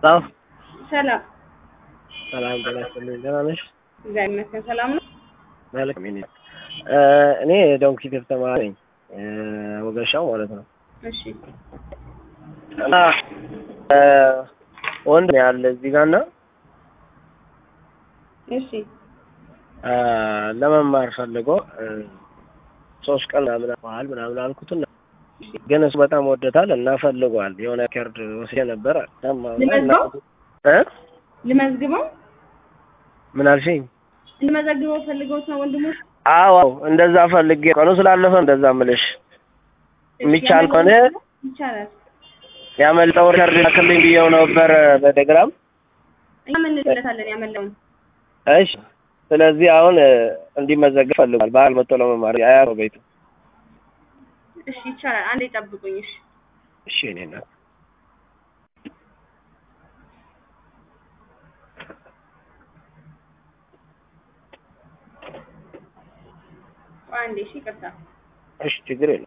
አዎ ሰላም ሰላም ጤና ይስጥልኝ። ደህና ነሽ? እግዚአብሔር ይመስገን ሰላም ነው። መልካም እኔ እኔ ዶንኪቲቭ ተማሪ ነኝ ወገሻው ማለት ነው። እሺ እና ወንድ ነው ያለ እዚህ ጋር እና እሺ ለመማር ፈልጎ ሶስት ቀን ምናምን በኋላ ምናምን አልኩትና ግን እሱ በጣም ወደታል እና ፈልጓል። የሆነ ከርድ ወስጄ ነበር ልመዝገው? እ ልመዝግበው ምን አልሽኝ? ልመዘግበው ፈልገውት ነው ወንድሞች? አዎ እንደዛ ፈልጌ ቀኑ ስላለፈ እንደዛ ምልሽ የሚቻል ከሆነ ይቻላል። ያመልጠው ሪከርድ ላክልኝ ብዬው ነበር በቴሌግራም። እኛ ምን እንልለታለን ያመለውን እሺ ስለዚህ አሁን እንዲመዘገብ ፈልጓል። በዓል መጥቶ ለመማር አያ ነው ቤቱ። እሺ ይቻላል። አንዴ ጠብቁኝ። እሺ እሺ እኔ እናት ቆይ አንዴ እሺ ይቅርታ። እሺ ችግር የለም።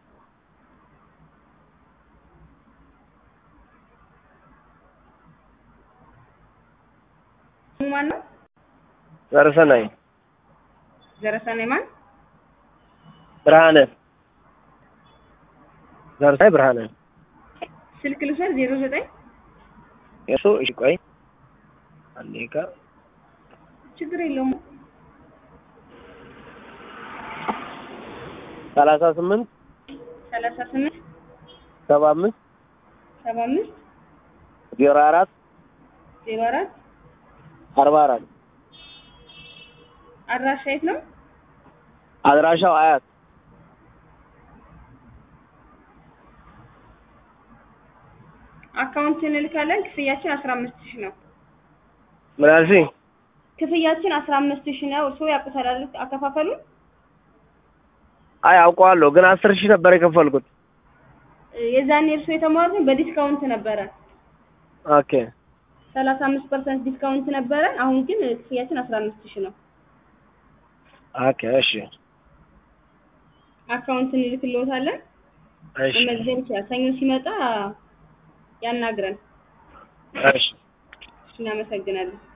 ስሙ ማን ነው? ዘርሰናይ ዘረሰናይ ማን? ብርሃነ ዘርሳይ ብርሃነ ስልክ ልውሰድ ዜሮ ዘጠኝ የሱ እሺ ቆይ አንዴ ጋ ችግር የለውም። ሰላሳ ስምንት ሰላሳ ስምንት ሰባ አምስት ሰባ አምስት ዜሮ አራት ዜሮ አራት አርባ አራት አድራሻ የት ነው? አድራሻው አያት አካውንት እንልካለን። ክፍያችን አስራ አምስት ሺህ ነው። ምን አልሽኝ? ክፍያችን አስራ አምስት ሺህ ነው። እርስዎ ያውቁታል አይደል አከፋፈሉን? አይ አውቀዋለሁ፣ ግን አስር ሺህ ነበር የከፈልኩት። የዛኔ እርስዎ የተማሩት በዲስካውንት ነበረ። ኦኬ ሰላሳ አምስት ፐርሰንት ዲስካውንት ነበረ። አሁን ግን ክፍያችን አስራ አምስት ሺህ ነው። ኦኬ እሺ አካውንት እንልክልዎታለን። እሺ መመዝገብ ይችላል። ሰኞ ሲመጣ ያናግረን። እሺ እናመሰግናለን።